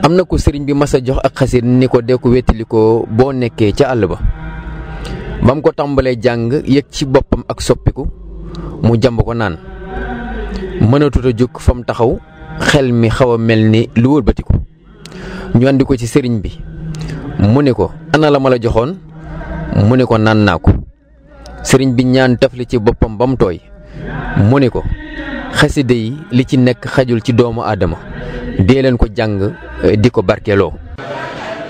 am na ko sëriñ bi mas a jox ak xasir ni ko dee ko wettali ko boo nekkee ca àll ba ba mu ko tàmbalee jàng yëg ci boppam ak soppiku mu jàmb ko naan mënatut a jóg fa mu taxaw xel mi xaw a mel ni lu wëlbatiku ñu andi ko ci sëriñ bi mu ne ko ana la ma la joxoon mu ne ko naan naa ko sëriñ bi ñaan tafli ci boppam ba mu tooy mu ne ko xasida yi li ci nekk xajul ci doomu aadama dee leen ko jàng di ko barkeeloo